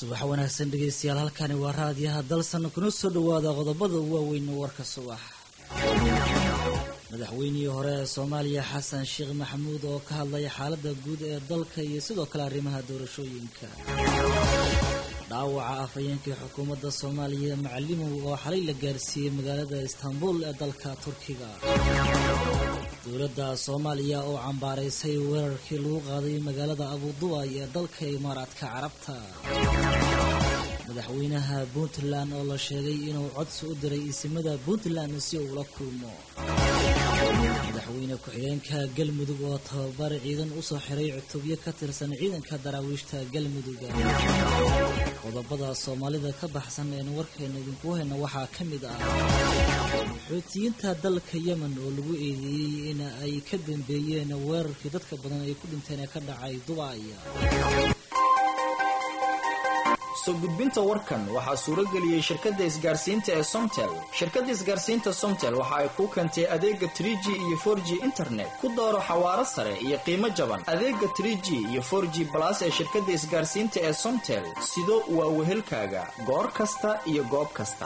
subax wanaagsan dhegeystayaal halkani waa raadiyaha dalsan kuna soo dhowaada qodobada waaweyn warka subax madaxweynihii hore ee soomaaliya xasan sheekh maxamuud oo ka hadlaya xaalada guud ee dalka iyo sidoo kale arrimaha doorashooyinka dhaawaca afhayeenkii xukuumadda soomaaliya macalimow oo xalay la gaarsiiyey magaalada istaanbul ee dalka turkiga dowladda soomaaliya oo cambaaraysay weerarkii lagu qaaday magaalada abudubaay ee dalka imaaraadka carabta madaxweynaha puntland oo la sheegay inuu codsi u diray isimada puntland si uu la kulmo madaxweyne ku-xigeenka galmudug oo tababar ciidan usoo xiray cutubyo ka tirsan ciidanka daraawiishta galmuduga qodobada soomaalida ka baxsan eenu warkeena idinku hayna waxaa ka mid ah xoutiyiinta dalka yemen oo lagu eedeeyey in ay ka dambeeyeen weerarkii dadka badan ay ku dhinteen ee ka dhacay dubaay soo gudbinta warkan waxaa suurageliyey shirkadda isgaarsiinta ee somtel shirkadda isgaarsiinta somtel waxa ay kuu keentay adeega trie g iyo for g internet ku dooro xawaaro sare iyo qiimo jaban adeega trie g iyo for g balas ee shirkadda isgaarsiinta ee somtel sido waa wehelkaaga goor kasta iyo goob kasta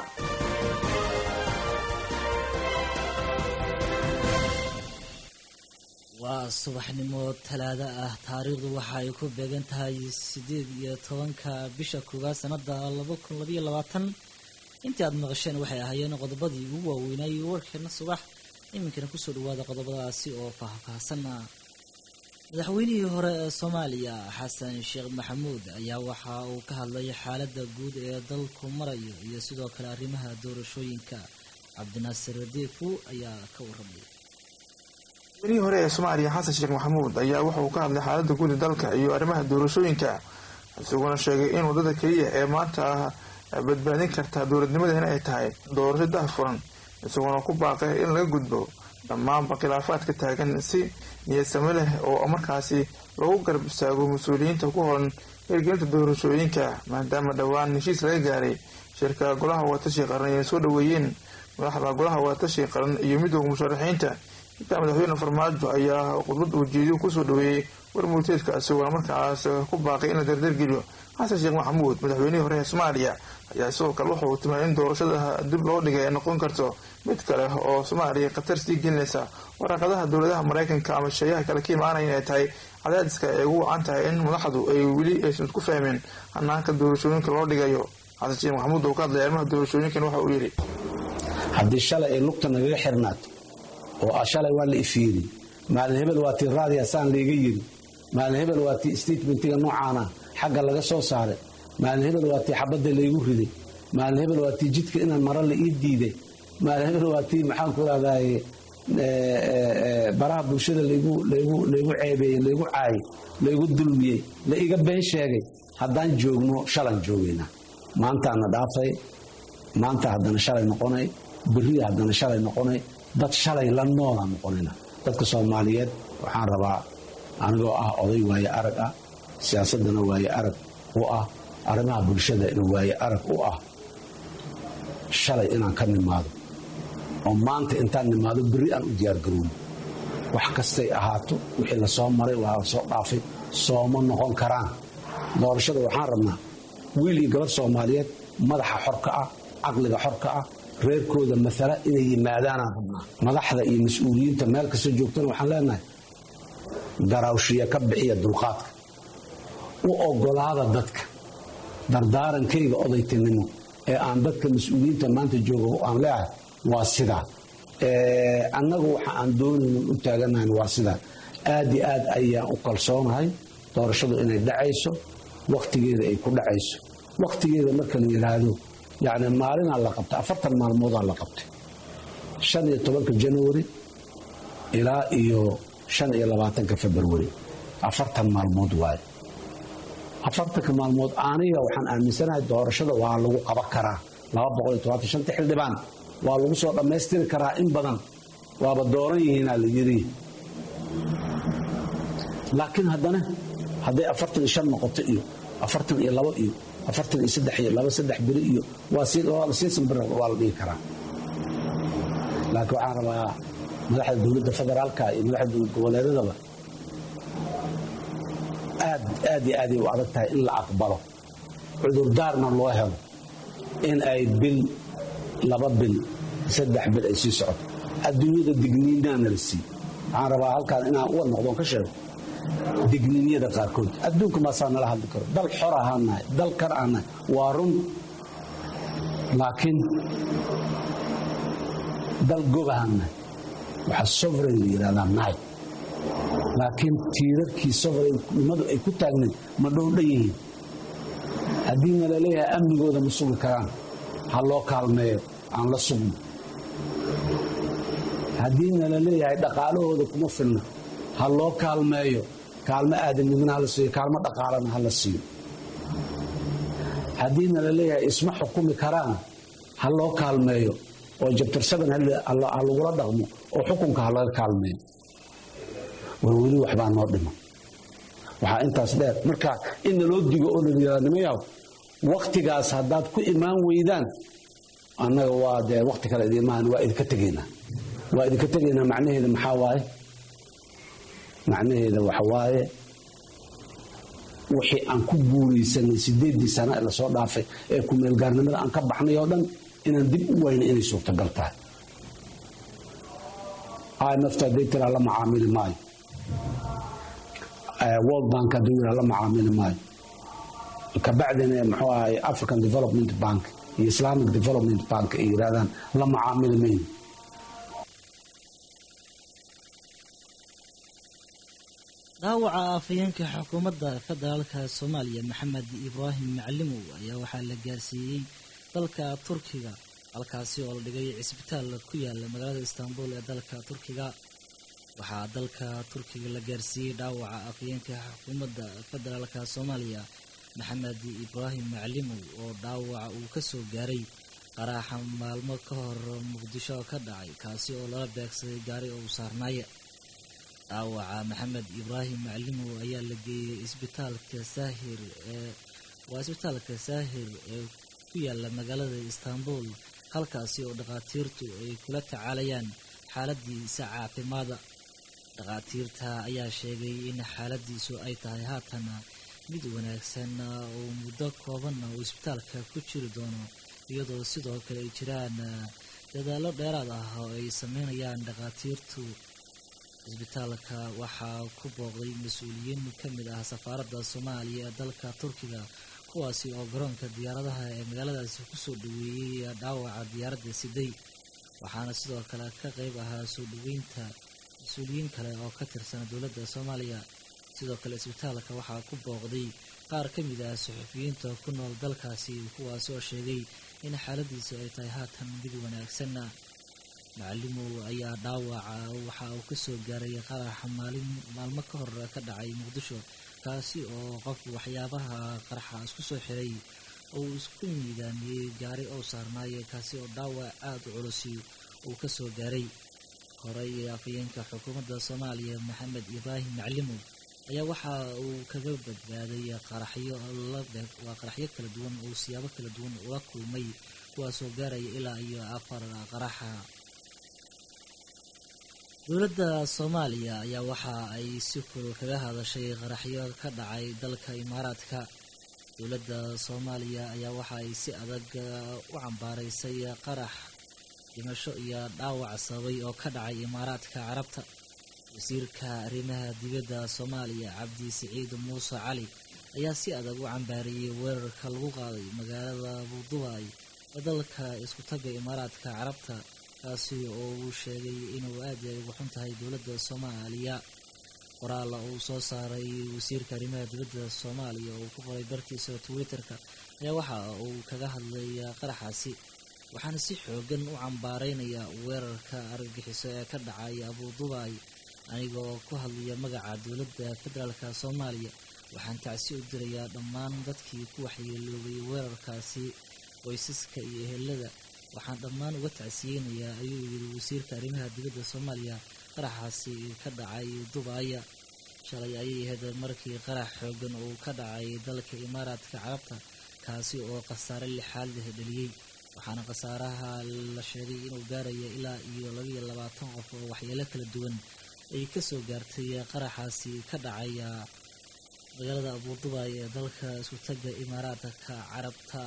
waa subaxnimo talaado ah taariikhdu waxa ay ku beegan tahay sideed iyo tobanka bisha koowaad sanada laba kun labaiyo labaatan intii aad maqasheen waxay ahaayeen qodobadii ugu waaweynayay warkeena subax iminkana kusoo dhawaada qodobadaasi oo faahfaahsana madaxweynihii hore ee soomaaliya xasan sheekh maxamuud ayaa waxa uu ka hadlay xaalada guud ee dalku marayo iyo sidoo kale arrimaha doorashooyinka cabdinaasir deefu ayaa ka waramay madaxweynihii hore ee soomaaliya xasan sheekh maxamuud ayaa waxa uu ka hadlay xaalada guud ee dalka iyo arrimaha doorashooyinka isaguna sheegay in waddada keliya ee maanta ah badbaadin karta dowladnimadeena ay tahay doorasho dahfuran isaguna ku baaqay in laga gudbo dhammaanba khilaafaadka taagan si niyadsame leh oo markaasi lagu garab istaago mas-uuliyiinta ku horan hirgelinta doorashooyinka maadaama dhowaan heshiis laga gaaray shirka golaha watashi qaran ay soo dhaweeyeen madaxda golaha watashi qaran iyo midooda musharaxiinta intaa madaxweyne farmaajo ayaa khudbad ujeediyo kusoo dhaweeyey warmurteedka isagoo markaas ku baaqay in la dardargeliyo xasan sheekh maxamuud madaxweynihii hore ee soomaaliya ayaa sidoo kale wuxuu timay in doorashada dib loo dhigay ay noqon karto mid kale oo soomaaliya khatar sii gelinaysa waraaqadaha dowladaha maraykanka ama shayaha kale ka imaanaya inay tahay cadaadiska ay ugu wacan tahay in madaxdu ay weli aysan isku fahmeen hanaanka doorashooyinka loo dhigayo xasan sheekh maxamuud oo ka hadlay arrimaha doorashooyinkan waxa uu yidhi haddii shalay ay lugta nagaga xirnaato oo shalay waa la ifiiri maalin hebel waa tii raadiya saan layga yiri maalin hebel waa tii statementiga noocaana xagga laga soo saaray maalin hebel waa tii xabadda laygu riday maalin hebel waa tii jidka inaan maro la ii diiday maalin hebel waa tii maxaanku rahdaye baraha bulshada laygu ceebeeyey laygu caayay laygu dulmiyey la iga been sheegay haddaan joogno shalan joogaynaa maantaana dhaafay maanta haddana shalay noqonay beriya haddana shalay noqonay dad shalay la noola noqonina dadka soomaaliyeed waxaan rabaa anigoo ah oday waaye arag ah siyaasadana waaye arag u ah arrimaha bulshada ina waaye arag u ah shalay inaan ka nimaado oo maanta intaan nimaado berri aan u diyaargarowno wax kastay ahaato wixii la soo maray waa la soo dhaafay sooma noqon karaan doorashada waxaan rabnaa wiil iyo gabadh soomaaliyeed madaxa xorka ah caqliga xorka ah reerkooda maala inay yimaadaanaan rabnaa madaxda iyo mas-uuliyiinta meel kasta joogtana waxaan leenahay garaawshiya ka bixiya dulqaadka u ogolaada dadka dardaarankayga odaytinimo ee aan dadka mas-uuliyiinta maanta jooga aan leeahay waa sidaa annagu waxa aan doonayno u taaganahan waa sidaa aad iyo aad ayaan u kalsoonahay doorashadu inay dhacayso wakhtigeeda ay ku dhacayso wakhtigeeda marka la yidhaahdo yacni maalinaa la qabtay afartan maalmoodaa la qabtay shan iyo tobanka januari ilaa iyo shan iyo labaatanka februari afartan maalmood waaye afartanka maalmood aniga waxaan aaminsanahay doorashada waa lagu qaban karaa laba boqol iyo tobantan shanta xildhibaan waa lagu soo dhammaystiri karaa in badan waaba dooran yihiinaa la yidhi laakiin haddana hadday afartan iyo shan noqoto iyo afartan iyo labo iyo afartan iyo saddex iyo laba saddex beri iyo waa siisan bir waa la dhigi karaa laakiin waxaan rabaa madaxda dowladda federaalka iyo madaxda dowlad goboleedadaba aad aad iyo aaday u adag tahay in la aqbalo cudurdaarna loo helo in ay bil laba bil saddex bil ay sii socoto adduunyada digniinaana la siiy waxaan rabaa halkaan inaan uga noqdoon ka sheego digniinyada qaarkood adduunka maasaa nala hadli karo dal xor ahaan nahay dal kar aan nahay waa run laakiin dal gob ahaan nahay waxaa sovereign la yidhahdaa nahay laakiin tiirarkii sovereignimadu ay ku taagnayd ma dhowdhan yihiin haddiina la leeyahay amnigooda ma sugi karaan ha loo kaalmeeyo aan la sugno haddiina la leeyahay dhaqaalahooda kuma filna ha loo kaalmeeyo kaalmo aadamnimana hala siiyo kaalmo dhaqaalana hala siiyo haddiina la leeyahay isma xukumi karaan ha loo kaalmeeyo oo jabtarsaban ha lagula dhaqmo oo xukunka ha laga kaalmeeyo war weli waxbaa noo dhiman waxaa intaas dheer marka in naloo digo oo nalayihaanimayaw waktigaas haddaad ku imaan weydaan annaga waa dee wakti kale idiimahan waa idinka tegaynaa waa idinka tegaynaa macnaheeda maxaa waaye macnaheeda waxa waaye wixii aan ku guulaysanay sideeddii sana ee lasoo dhaafay ee kumeelgaarnimada aan ka baxnay oo dhan inaan dib u wayna inay suurtagal tahay imfta hadday tiraa la macaamili maayo world bank hadduu yiraa la macaamili maayo kabacdina muxuu ahay african development bank iyo islamic development bank ay yidhahdaan la macaamili mayno dhaawaca afhayeenka xukuumadda federaalka soomaaliya maxamed ibraahim macalimow ayaa waxaa la gaarsiiyey dalka turkiga halkaasi oo la dhigay cisbitaal ku yaala magaalada istaanbul ee dalka turkiga waxaa dalka turkiga la gaarsiiyey dhaawaca afhayeenka xukuumadda federaalka soomaaliya maxamed ibraahim macalimow oo dhaawaca uu kasoo gaaray qaraaxa maalmo ka hor muqdisho ka dhacay kaasi oo lala beegsaday gaari oo u saarnaaya dhaawaca maxamed ibraahim macalimow ayaa la geeyey isbitaalka saahir ee waa isbitaalka saahir ee ku yaala magaalada istaanbul halkaasi oo dhakhaatiirtu ay kula tacaalayaan xaaladiisa caafimaada dhakhaatiirta ayaa sheegay in xaaladiisu ay tahay haatana mid wanaagsan oo muddo koobanna uu isbitaalka ku jiri doono iyadoo sidoo kale ay jiraan dadaallo dheeraad ah oo ay sameynayaan dhakhaatiirtu isbitaalka waxaa ku booqday mas-uuliyiin ka mid ah safaaradda soomaaliya ee dalka turkiga kuwaasi oo garoonka diyaaradaha ee magaaladaasi kusoo dhaweeyey dhaawaca diyaaradda siday waxaana sidoo kale ka qeyb ahaa soo dhaweynta mas-uuliyiin kale oo ka tirsan dowladda soomaaliya sidoo kale isbitaalka waxaa ku booqday qaar ka mid ah suxufiyiinta ku nool dalkaasi kuwaasi oo sheegay in xaaladiisu ay tahay haatan mid wanaagsanna macalimow ayaa dhaawaca waxa uu kasoo gaaray qaraxa maalin maalmo ka hor ka dhacay muqdisho kaasi oo qof waxyaabaha qaraxa isku soo xiray oo uu isku miidaamiyey gaari oo saarnaaye kaasi oo dhaawac aada u culusi uu kasoo gaaray horey afhayeenka xukuumadda soomaaliya maxamed ibraahim macalimow ayaa waxa uu kaga badbaaday qaraxyo waa qaraxyo kala duwan oo siyaabo kala duwan ula kulmay kuwaasoo gaaraya ilaa iyo afar qaraxa dowladda soomaaliya ayaa waxa ay si kulul kaga hadashay qaraxyo ka dhacay dalka imaaraadka dowladda soomaaliya ayaa waxa ay si adag u cambaaraysay qarax dhimasho iyo dhaawac sababay oo ka dhacay imaaraadka carabta wasiirka arrimaha dibadda soomaaliya cabdi siciid muuse cali ayaa si adag u cambaariyey weerarka lagu qaaday magaalada budubaay ee dalka isku tagga imaaraadka carabta kaasi oo uu sheegay inuu aad ay ugu xun tahay dowladda soomaaliya qoraalla uu soo saaray wasiirka arrimaha dibadda soomaaliya oo ku qoray bartiisa twitterka ayaa waxa uu kaga hadlay qaraxaasi waxaana si xoogan u cambaaraynaya weerarka argagixiso ee ka dhacay abudubaay aniga oo ku hadlaya magaca dowladda federaalka soomaaliya waxaan tacsi u dirayaa dhammaan dadkii ku waxyeeloobay weerarkaasi qoysaska iyo ehelada waxaan dhammaan uga tacsiyeynayaa ayuu yidhi wasiirka arrimaha dibadda soomaaliya qaraxaasi ka dhacay dubaaya shalay ayay ahayd markii qarax xoogan uu ka dhacay dalka imaaraadka carabta kaasi oo khasaare lixaad leh dhaliyey waxaana khasaaraha la sheegay inuu gaaraya ilaa iyo labaiyo labaatan qof oo waxyeelo kala duwan ay kasoo gaartay qaraxaasi ka dhacaya magaalada abuudubay ee dalka isku tagga imaaraadka carabta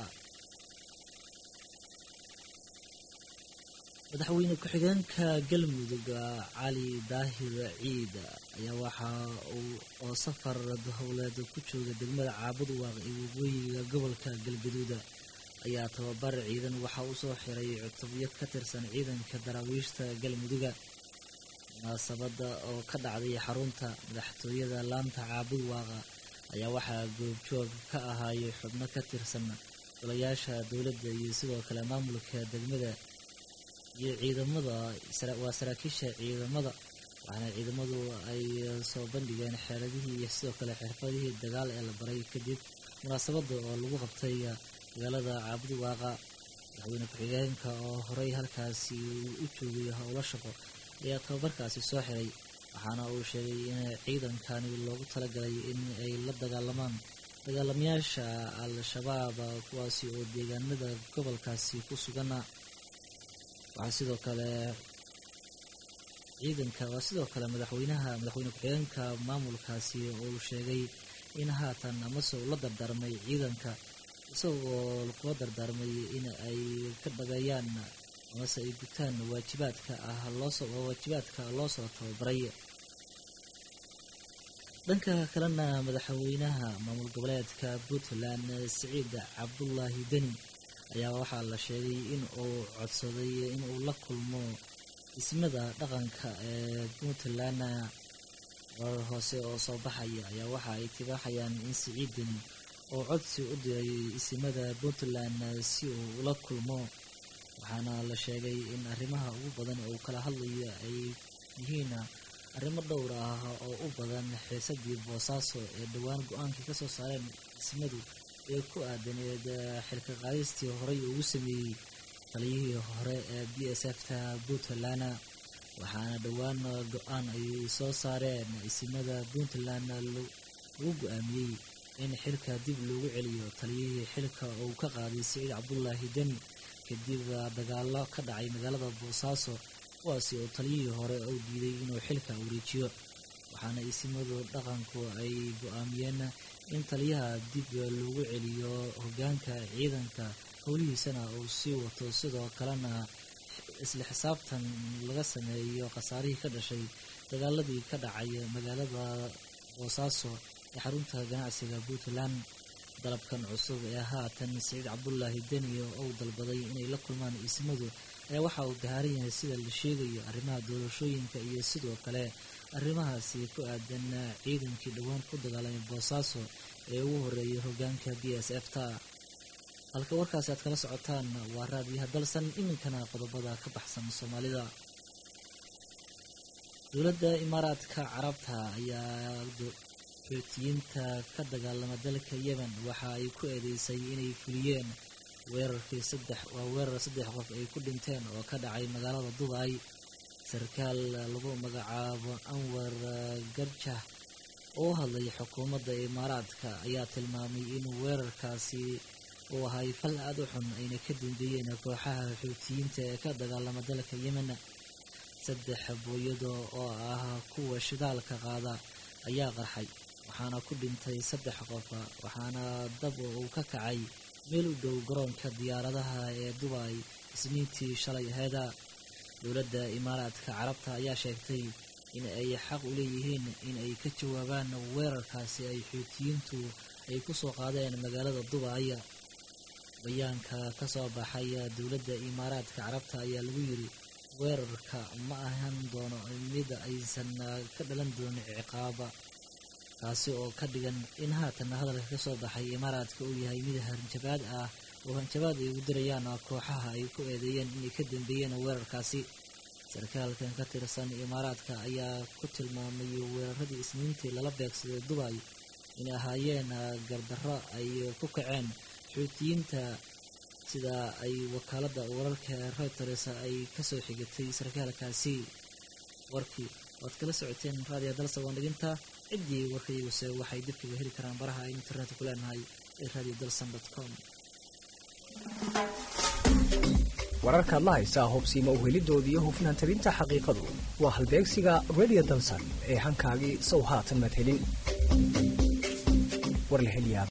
madaxweyne ku-xigeenka galmudug cali daahir ciid ayaa waxa uu oo safar howleed ku jooga degmada caabud waaq ee waqooyiga gobolka galgaduud ayaa tababar ciidan waxa uu soo xiray cutubyo ka tirsan ciidanka daraawiishta galmuduga munaasabada oo ka dhacday xarunta madaxtooyada laanta caabud waaqa ayaa waxaa goobjoog ka ahaayay xubno ka tirsan golayaasha dowladda iyo sidoo kale maamulka degmada iyo ciidamada waa saraakiisha ciidamada waxaana ciidamadu ay soo bandhigeen xeeladihii iyo sidoo kale xirfadihii dagaal ee la baray kadib munaasabada oo lagu qabtay magaalada caabud waaqa madaxweyne ku-xigeenka oo horey halkaasi u joogay howlo shaqo ayaa tababarkaasi soo xiray waxaana uu sheegay in ciidankani loogu talagalay in ay la dagaalamaan dagaalamayaasha al-shabaab kuwaasi oo deegaanada gobolkaasi ku sugana waxaa sidoo kale ciidanka waa sidoo kale madaxweynaha madaxweyne ku-xigeenka maamulkaasi uu sheegay in haatan amase uu la dardaarmay ciidanka isagoo kula dardaarmay in ay ka dhageeyaan amase ay gutaan waajibaadka ah loosoo waajibaadka loo soo tababaray dhanka kalena madaxweynaha maamul goboleedka puntland siciid cabdulaahi deni ayaa waxaa la sheegay in uu codsaday in uu la kulmo dhismada dhaqanka ee puntland warar hoose oo soo baxaya ayaa waxa ay tibaaxayaan in siciid deni oo codsi u diray isimada puntland si uu ula kulmo waxaana la sheegay in arrimaha ugu badan uu kala hadlayo ay yihiin arrimo dhowr ah oo u badan xiisadii boosaaso ee dhowaan go-aankii kasoo saareen isimadu ee ku aadaneed xilka qaadistii horey ugu sameeyey taliyihii hore ee b s f ta puntland waxaana dhowaan go-aan ay soo saareen isimada puntland lagu go-aamiyey in xilka dib loogu celiyo taliyihii xilka uu ka qaaday siciid cabdulaahi deni kadib dagaalo ka dhacay magaalada boosaaso kuwaasi oo taliyihii hore uu diiday inuu xilka wareejiyo waxaana isimadu dhaqanku ay go-aamiyeen in taliyaha dib loogu celiyo hogaanka ciidanka howlihiisana uu sii wato sidoo kalena isla xisaabtan laga sameeyo khasaarihii ka dhashay dagaaladii ka dhacay magaalada boosaaso ee xarunta ganacsiga puntland dalabkan cusub ee haatan siciid cabdulaahi deni ou dalbaday inay la kulmaan isimadu ayaa waxa uu gahaaran yahay sida la sheegayo arrimaha doorashooyinka iyo sidoo kale arrimahaasi ku aadan ciidankii dhowaan ku dagaalamay boosaaso ee ugu horeeyay hogaanka b s f ta halka warkaasi aad kala socotaan waa raadiyaha dalsan iminkana qodobada ka baxsan soomaalida dowladda imaaraadka carabta ayaa xootiyiinta ka dagaalama dalka yemen waxa ay ku eedeysay inay fuliyeen weerarkii saddex waa weerar saddex qof ay ku dhinteen oo ka dhacay magaalada dubai sarkaal lagu magacaabo anwar garjah oo u hadlay xukuumadda imaaraadka ayaa tilmaamay in weerarkaasi uu ahay fal aad u xun ayna ka dambeeyeen kooxaha xootiyiinta ee ka dagaalama dalka yemen saddex booyado oo ah kuwa shidaalka qaada ayaa qarxay waxaana ku dhintay saddex qof waxaana dab uu ka kacay meel u dhow garoonka diyaaradaha ee dubai isniintii shalay aheeda dowladda imaaraadka carabta ayaa sheegtay in ay xaq u leeyihiin in ay ka jawaabaan weerarkaasi ay xootiyiintu ay ku soo qaadeen magaalada dubai bayaanka ka soo baxay dowladda imaaraadka carabta ayaa lagu yiri weerarka ma ahan doono mid aysan ka dhalan doonin ciqaaba kaasi oo ka dhigan in haatan hadalka ka soo baxay imaaraadka uu yahay mid hanjabaad ah oo hanjabaad ay ugu dirayaan kooxaha ay ku eedeeyeen inay ka dambeeyeen weerarkaasi sarkaalkan ka tirsan imaaraadka ayaa ku tilmaamay weeraradii isniintii lala beegsaday dubai inay ahaayeen gardarro ay ku kaceen xootiyiinta sida ay wakaaladda wararka reuters ay kasoo xigatay sarkaalkaasi warkii waad kala socoteen raadiya dalsa waandhiginta ciddii warkayaguse waxay dib kaga heli karaan baraha ay internetka ku leenahay ee radio dalsan com wararkaad la haysaa hubsiima uhelidoodii hufnaan tabinta xaqiiqadu waa halbeegsiga radio dalsan ee hankaagii sow haatan madhelin war la heliyaa